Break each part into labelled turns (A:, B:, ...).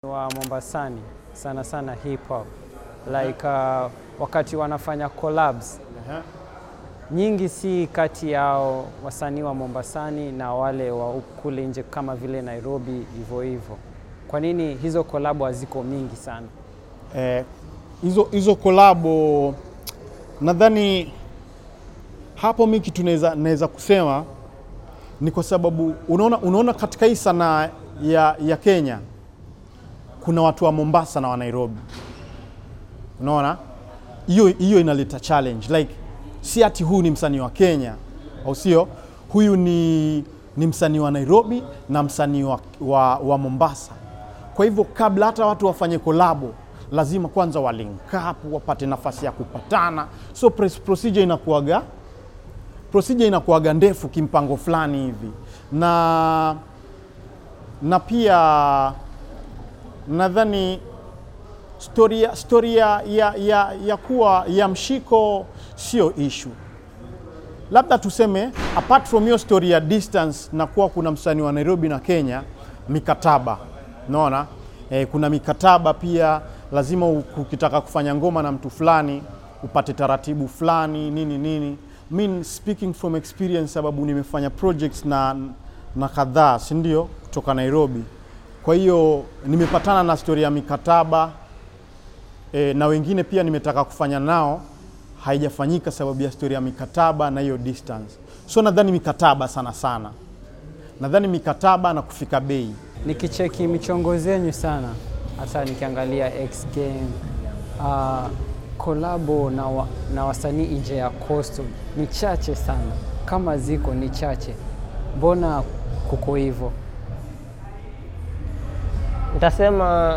A: wa Mombasani sana sana hip hop like uh, wakati wanafanya collabs nyingi si kati yao wasanii wa Mombasani na wale wa kule nje kama vile Nairobi hivyo hivyo. Kwa nini hizo kolabo haziko mingi sana?
B: Eh, hizo hizo kolabo nadhani hapo mi kitu naweza naweza kusema ni kwa sababu unaona, unaona katika hii sanaa ya, ya Kenya kuna watu wa Mombasa na wa Nairobi, unaona hiyo hiyo inaleta challenge like, si ati huu ni msanii wa Kenya au sio? Huyu ni, ni msanii wa Nairobi na msanii wa, wa, wa Mombasa. Kwa hivyo kabla hata watu wafanye kolabo lazima kwanza wa link up wapate nafasi ya kupatana, so pres- procedure inakuwaga procedure inakuwaga ndefu kimpango fulani hivi, na na pia nadhani storia, storia ya, ya, ya kuwa ya mshiko sio issue labda tuseme apart from hiyo story ya distance na kuwa kuna msanii wa Nairobi na Kenya, mikataba unaona e, kuna mikataba pia lazima u- ukitaka kufanya ngoma na mtu fulani upate taratibu fulani nini nini. Mi speaking from experience, sababu nimefanya projects na, na kadhaa si ndio kutoka Nairobi, kwa hiyo nimepatana na story ya mikataba e, na wengine pia nimetaka kufanya nao haijafanyika sababu ya story ya mikataba na hiyo distance. So nadhani mikataba sana sana, nadhani mikataba na kufika bei.
A: Nikicheki michongo zenyu sana, hata nikiangalia X Game uh, kolabo na, wa, na wasanii nje ya coastal ni chache sana, kama ziko ni chache. Mbona kuko hivyo?
C: Nitasema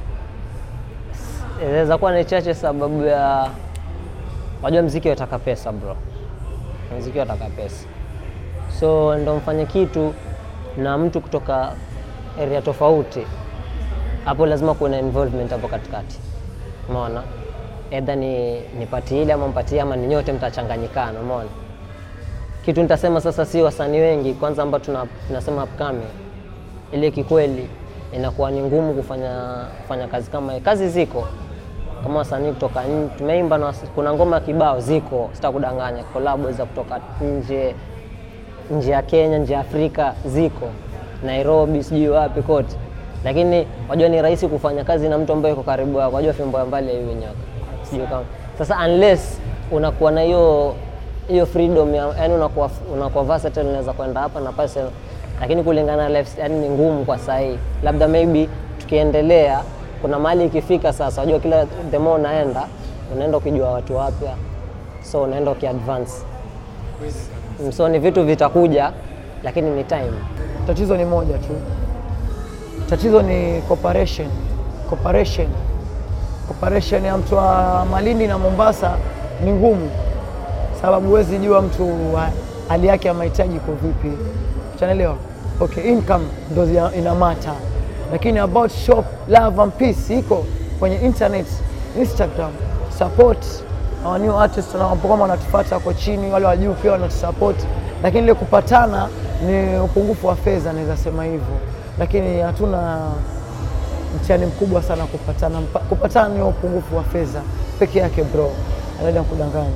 C: s- inaweza kuwa ni chache sababu ya wajua, mziki wataka pesa bro, mziki wataka pesa, so ndo mfanye kitu na mtu kutoka area tofauti, hapo lazima kuwe na involvement hapo katikati, umeona, edha ni nipati ile ama mpatie ama ni nyote mtachanganyikana, umeona. Kitu nitasema sasa, si wasanii wengi kwanza ambao tuna, tunasema upcoming ile kikweli inakuwa ni ngumu kufanya kufanya kazi kama hii. Kazi ziko kama wasanii kutoka nje, tumeimba na wasi- kuna ngoma kibao ziko, sitakudanganya, kolabo za kutoka nje nje ya Kenya, nje ya Afrika ziko, Nairobi, sijui wapi kote, lakini wajua ni rahisi kufanya kazi na mtu ambaye yuko karibu yako, wajua fimbo ya mbali hiyo nyaka, sijui kama sasa, unless unakuwa na hiyo hiyo freedom ya, yani unakuwa unakuwa versatile, unaweza kwenda hapa na pale, lakini kulingana na life, yani ni ngumu kwa saa hii. Labda maybe tukiendelea, kuna mahali ikifika sasa, wajua kila the more unaenda unaenda ukijua watu wapya, so unaenda ukiadvance so ni vitu vitakuja, lakini ni time.
D: Tatizo ni moja tu, tatizo ni cooperation. Cooperation, cooperation ya mtu wa Malindi na Mombasa ni ngumu, sababu huwezi jua mtu wa- hali yake ya mahitaji iko vipi, unaelewa? Okay, income ndo zina- ina mata, lakini about shop love and peace iko kwenye internet, Instagram support our new artists wanapokuwa wanatufuata wako chini, wale wa juu pia wanatusupport, lakini ile kupatana ni upungufu wa fedha, naweza sema hivyo, lakini hatuna mtihani mkubwa sana kupatana. Mpa- Kupatana ni upungufu wa fedha peke yake, bro, anaenda kudanganya.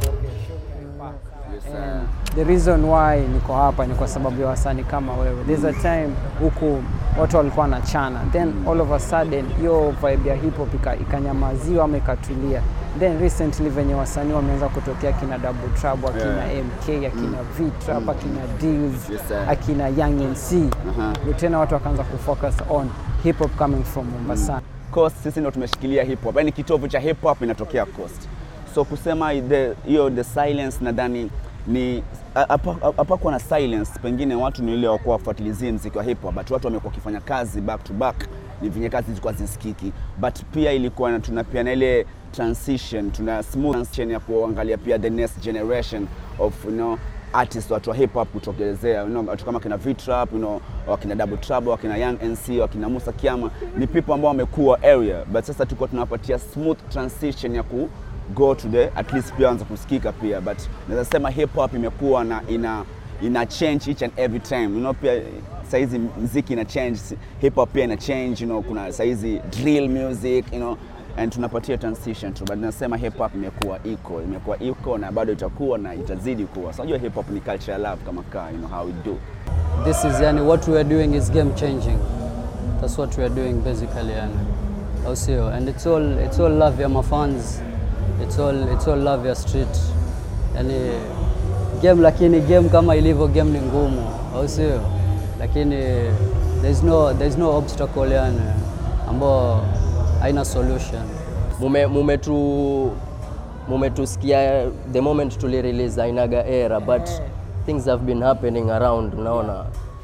A: And the reason why niko hapa ni kwa sababu ya wasanii kama wewe. There's a time huku watu walikuwa wanachana, then all of a sudden hiyo vibe ya hip hop ika- ikanyamaziwa ama ikatulia. Then recently venye wasanii wameanza kutokea akina Double Trouble, akina MK, akina V Trap, akina Deals,
E: Yes, sir.
A: akina Young NC, ndio tena watu wakaanza kufocus on hip hop coming from Mombasa.
E: Coast sisi ndo tumeshikilia hip hop, yani kitovu cha hip hop inatokea Coast. So kusema the- hiyo the silence nadhani ni hapa- hapakuwa na silence, pengine watu ni ile wakuwa wafuatilizie mziki wa hip hop, but watu wamekuwa wakifanya kazi back to back, ni venye kazi zilikuwa zisikiki, but pia ilikuwa na- tuna pia na ile transition, tuna smooth transition ya kuangalia pia the next generation of you know, artists watu wa hip hop kutokelezea you know, watu kama kina V-Trap, you know, wakina Double Trouble, wakina Young NC, wakina Musa Kiama ni people ambao wamekuwa area, but sasa tulikuwa tunawapatia smooth transition ya ku go to the at least pia anza kusikika pia, but naweza sema hip hop imekuwa na ina ina change each and every time you know pia saizi mziki ina change hip hop pia ina change you know kuna saizi drill music you know and tunapatia transition tu but nasema hip hop imekuwa iko imekuwa iko na bado itakuwa na itazidi kuwa so unajua hip hop ni culture love kama kaa you know how we do
F: This is yani what we are doing is game changing. That's what we are doing basically yani. Au sio? And it's all it's all love ya mafans. It's all it's all love ya street. Yani game lakini game kama ilivyo game ni ngumu. Au sio? Lakini there's no there's no obstacle yani ambao haina solution.
G: mume mumetu mumetusikia the moment tuli release ainaga era but things have been happening around unaona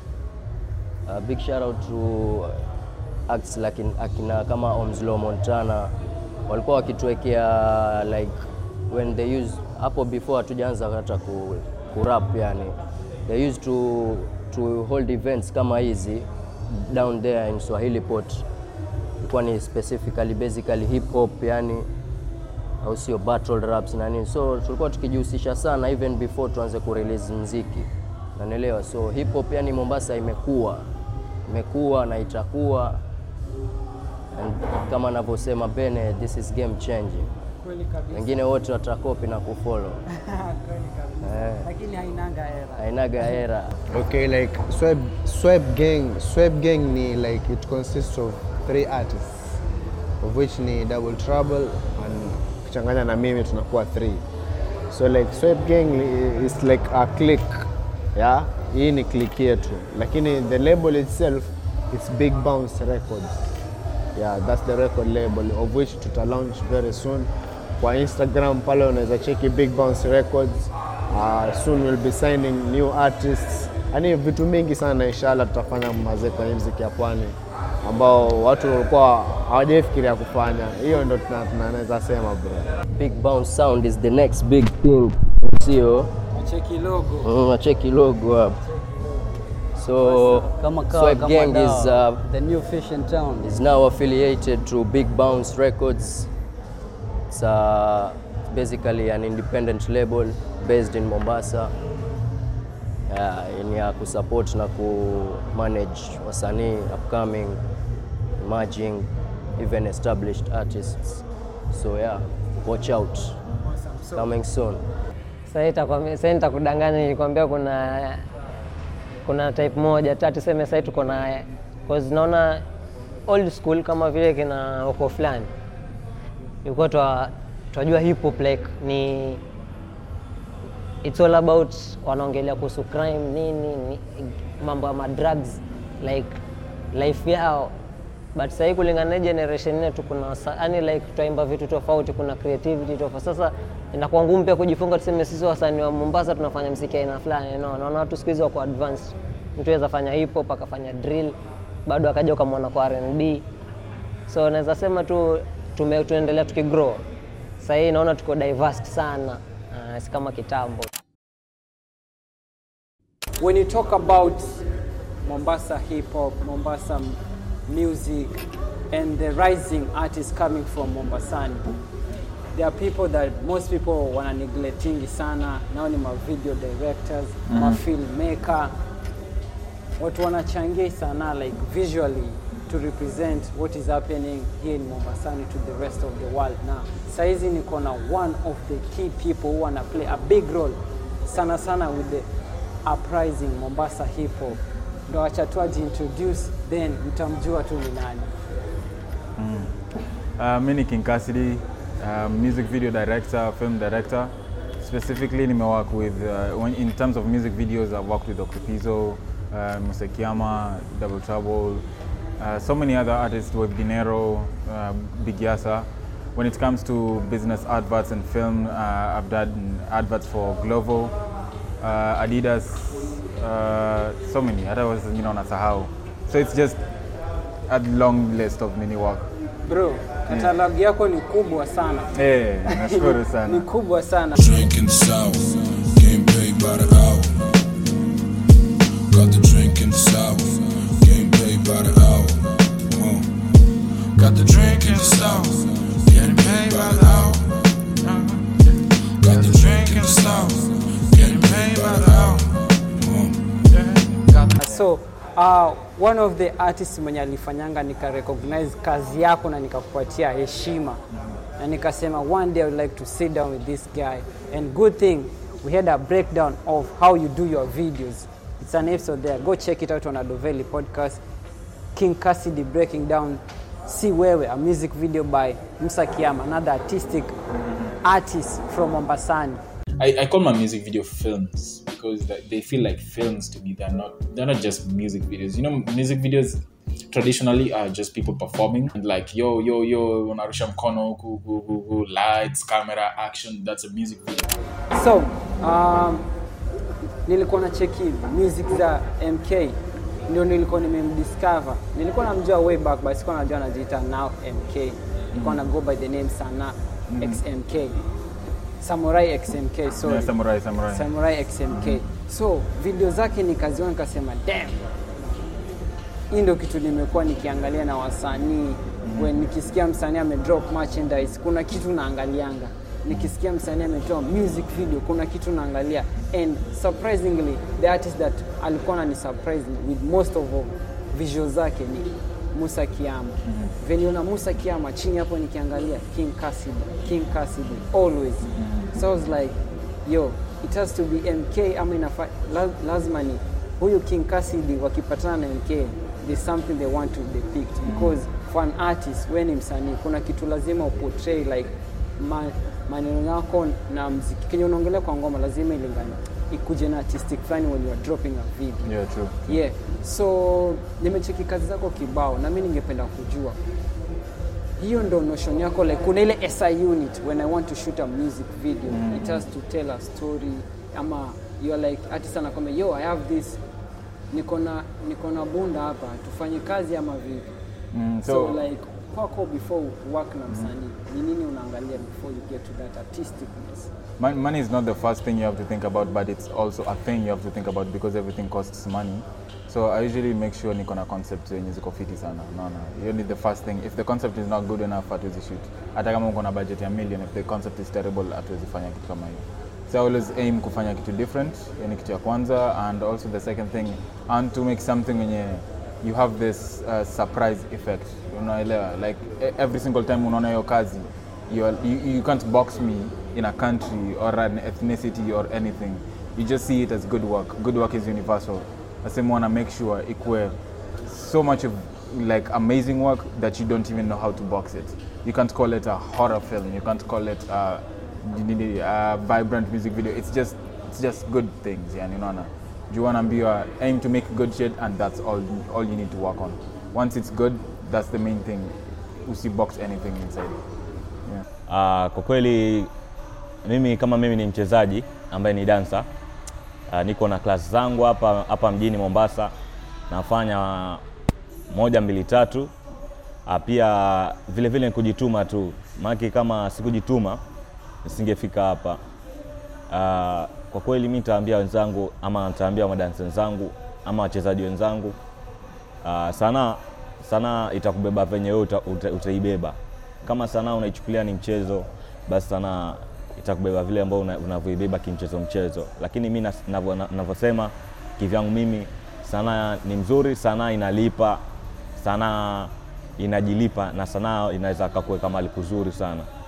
G: uh, big shout out to acts like akina kama Omslow Montana walikuwa wakituwekea like when they use hapo before hatujaanza hata ku, ku rap yani they used to to hold events kama hizi down there in Swahili Port ilikuwa ni specifically basically hip hop yani au sio battle raps na nini so tulikuwa tukijihusisha sana even before tuanze kurelease mziki nanielewa so hip hop yani Mombasa imekuwa imekuwa na itakuwa and kama anavyosema Bene this is game changing wengine wote watakopi na kufollow eh,
A: lakini hainanga era.
G: hainaga era
H: Okay, like Sweb, Sweb Gang, Sweb Gang ni like it consists of three artists of which ni Double Trouble and kuchanganya na mimi tunakuwa three. So like Sweb Gang ni- is like a clique. Yeah, hii ni clique yetu. Lakini the label itself is Big Bounce Records. Yeah, that's the record label of which tuta launch very soon. Kwa Instagram pale unaweza cheki Big Bounce Records. Uh, soon we'll be signing new artists. Yaani vitu mingi sana inshallah tutafanya mazee kwenye muziki ya pwani ambao watu walikuwa hawajaifikiria kufanya. Hiyo ndo tuna- tunaweza sema bro.
G: big bounce sound is the next big thing sio
A: Cheki logo.
G: Mm, cheki logo hapo. So
F: Kama kawa,
G: Swipe
F: kama
G: Gang is
F: dawa.
G: uh,
F: the new fish in town.
G: is now affiliated to Big Bounce Records. It's uh, basically an independent label based in Mombasa. Yeah, ni ya kusupport na kumanage wasanii upcoming, emerging, even established artists. So yeah, watch out. Coming soon.
C: Sasa itakwambia- sasa nitakudanganya nilikwambia kuna kuna type moja ta tuseme sasa tuko na cause naona old school kama vile kina uko fulani ilikuwa twa twajua hip hop like ni it's all about wanaongelea kuhusu crime nini ni, mambo ya madrugs like life yao but sahii kulingana na hii generation yetu kuna sa- yani like twaimba vitu tofauti kuna creativity tofauti sasa inakuwa ngumu pia kujifunga tuseme sisi wasanii wa Mombasa tunafanya mziki aina fulani no, naona watu siku hizi wako advanced mtu aweza fanya hip hop akafanya drill bado akaja ukamwona kwa R&B so naweza sema tu tume, tunaendelea tukigrow sasa hii naona tuko diverse sana uh, si kama kitambo
A: When you talk about Mombasa hip hop, Mombasa m- music, and the rising artists coming from Mombasani, there are people that most people wana neglectingi sana. Nao ni ma video directors, ma filmmaker, watu wanachangia sana like visually to represent what is happening here in Mombasani to the rest of the world now. Saizi niko na one of the key people who wanna play a big role sana sana with the uprising Mombasa hip hop. Ndo acha tu introduce then mtamjua tu ni nani.
I: Uh, mi ni King Cassidy, uh, music video director, film director. Specifically, nimework with, uh, when, in terms of music videos, I've worked with Dr. Pizzo, uh, Mr. Kiama, Double Trouble, uh, so many other artists with Dinero, uh, Big Yasa. When it comes to business adverts and film, uh, I've done adverts for Glovo, uh, Adidas, uh, so many. Hata was, you know, nasahau. So it's just a long list of mini work.
A: Bro, katalogi yako ni kubwa sana.
I: Eh, nashukuru
A: Ni
I: sana.
A: kubwa sana.
J: Drink in the south, getting paid by the hour. Got the drink in the south, getting paid by the hour. Uh. Got the drink in the south, getting paid by the hour. Got the drink in the south, getting paid by the hour. Uh.
A: so uh, one of the artists mwenye alifanyanga nika recognize kazi yako na nikakupatia heshima na nikasema one day I would like to sit down with this guy and good thing we had a breakdown of how you do your videos it's an episode there go check it out on Adoveli podcast King Cassidy breaking down Si Wewe, a music video by Musa Kiyama, another artistic artist from Mombasani.
K: I, I call my music video films because like, they feel like films to me. They're not they're not just music videos. You know, music videos traditionally are just people performing and like yo yo yo unarusha mkono huku, huku, huku, lights camera action that's a music video
A: So, um, nilikuwa na cheki music za MK ndio nilikuwa nimemdiscover. Nilikuwa namjua way back but sikuwa najua anajiita now MK. Nilikuwa na go by the name Sana XMK. Samurai XMK, sorry.
I: Yeah, Samurai, Samurai.
A: Samurai XMK. So, video zake nikaziona nikasema damn. Hii ndio kitu nimekuwa nikiangalia na wasanii. When nikisikia msanii amedrop merchandise, kuna kitu naangalianga. Nikisikia msanii ametoa music video, kuna kitu naangalia. And surprisingly, the artist that alikuwa anani surprise with most of visuals zake ni Musa Kiyama. Venye una Musa Kiyama chini hapo nikiangalia King Cassidy, King Cassidy always. So I was like, yo, it has to be MK ama inafa, la, lazima ni huyu King Cassidy wakipatana na MK there's something they want to depict because for an artist when ni msanii kuna kitu lazima uportray like ma, maneno yako na mziki kenye unaongelea kwa ngoma lazima ilingane ikuje na artistic fulani when you are dropping a video
I: Yeah, true.
A: yeah so nimecheki kazi zako kibao na mi ningependa kujua hiyo ndo notion yako like kuna ile SI unit when I want to shoot a music video mm. it has to tell a story ama you are like artist anakwambia yo I have this niko na niko na bunda hapa tufanye kazi ama vipi
I: Mm,
A: so,
I: so-
A: like kwako before work na msanii ni nini unaangalia before you get to that artisticness
I: Mon- money is not the first thing you have to think about, but it's also a thing you have to think about because everything costs money. So I usually make sure niko na concept zenye ziko fiti sana. Unaona? Hiyo ni the first thing. If the concept is not good enough, hatuwezi shoot. Hata kama uko na budget ya million, if the concept is terrible, hatuwezi fanya kitu kama hiyo. So I always aim kufanya kitu different. Hiyo ni kitu ya kwanza and also the second thing, I want to make something yenye you have this uh, surprise effect. Unaelewa? Like e- every single time unaona hiyo kazi, you, are, you, you can't box me in a country or an ethnicity or anything. You just see it as good work. Good work is universal. I say wanna make sure ikwe so much of like amazing work that you don't even know how to box it. You can't call it a horror film. You can't call it a, a vibrant music video. It's just it's just good things. Yani unaona. You wanna be a, aim to make good shit and that's all all you need to work on. Once it's good, that's the main thing. Usi box anything inside. Yeah.
L: Uh, kwa kweli mimi kama mimi ni mchezaji ambaye ni dansa uh, niko na klasi zangu hapa hapa mjini Mombasa, nafanya moja mbili tatu. Uh, pia vile vile ni kujituma tu, maana kama sikujituma nisingefika hapa. Uh, kwa kweli mi nitaambia wenzangu ama nitaambia madansa wenzangu ama wachezaji wenzangu uh, sanaa sanaa itakubeba venye wewe uta, uta, utaibeba. Kama sanaa unaichukulia ni mchezo, basi sanaa itakubeba vile ambao una- unavyoibeba kimchezo mchezo. Lakini mi nas- navyo- na- navyosema kivyangu mimi, sanaa ni mzuri, sanaa inalipa, sanaa inajilipa na sanaa inaweza kakuweka mahali kuzuri sana.